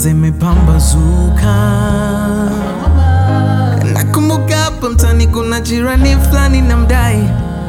zimepambazuka. Nakumbuka hapa mtani kuna jirani fulani na mdai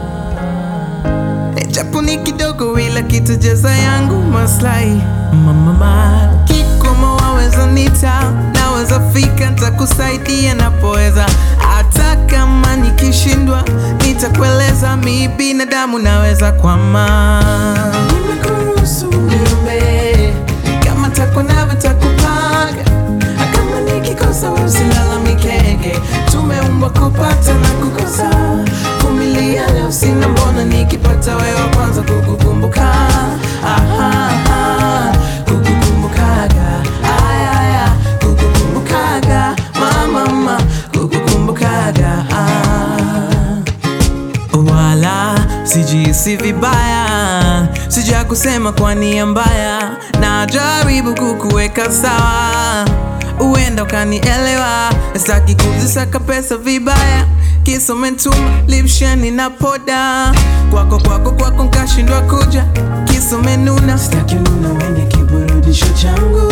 japo ni kidogo, ila kitajeza yangu maslahi. Mama kikomo, waweza nita, naweza fika, nitakusaidia napoweza, hata kama nikishindwa, nitakueleza. Mi binadamu naweza kwama, nimekuruhusu niombe, kama takwa navyo takupanga, kama nikikosa usilalamikege, tumeumbwa kupata na kukosa vumilia leo sina mbona nikipata wewe wa kwanza kukukumbuka aha, aha, kukukumbukaga aya, aya, kukukumbukaga mama kukukumbukaga ah. wala sijisi vibaya sija kusema kwa nia mbaya na jaribu kukuweka sawa uenda ukanielewa sitaki kuzisaka pesa vibaya kisa umetuma lipsheni na poda kwako kwako kwako nkashindwa kuja kisa umenuna sitaki ununa wenye kiburudisho changu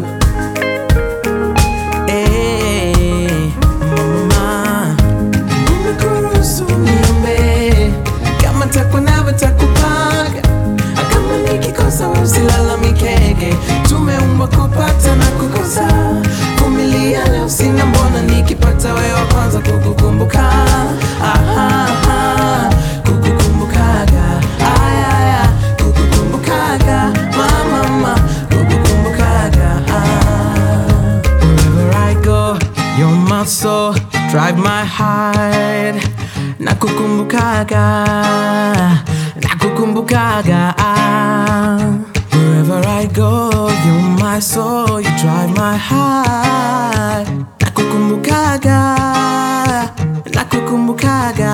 Eh, mama nimekuruhusu niombe kama takwa navyo takupanga kama nikikosa wewe usilalamikege tumeumbwa kupata na kukosa vumilia leo sina mbona nikipata wewe wa kwanza kukukumbuka aha, aha, kukukumbukaga aya, aya, kukukumbukaga mama kukukumbukaga ah. Wherever I go, you're my soul, drive my heart. Nakukumbukaga, nakukumbukaga. Wherever I go, you're my soul, you drive my heart. Nakukumbukaga, nakukumbukaga.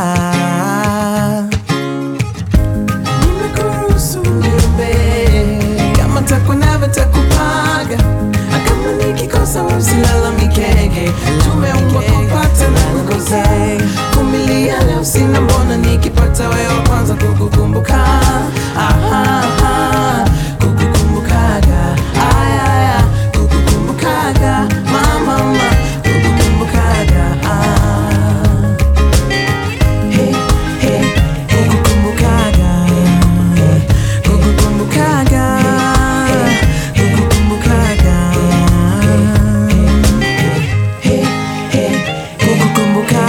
Nimekuruhusu niombe, kama takwa navyo takupaga, kama nikikosa wewe usilalamikege, tumeumbwa kupata na kukosa. Vumilia leo sina mbona nikipata wewe wa kwanza kukukumbuka aha, aha, kukukumbukaga aya, aya, kukukumbukaga mama, mama, kukukumbukaga ah. Hey, hey, hey, kukukumbukaga, hey, kukukumbukaga, kukukumbukaga, hey, hey, hey, kukukumbukaga.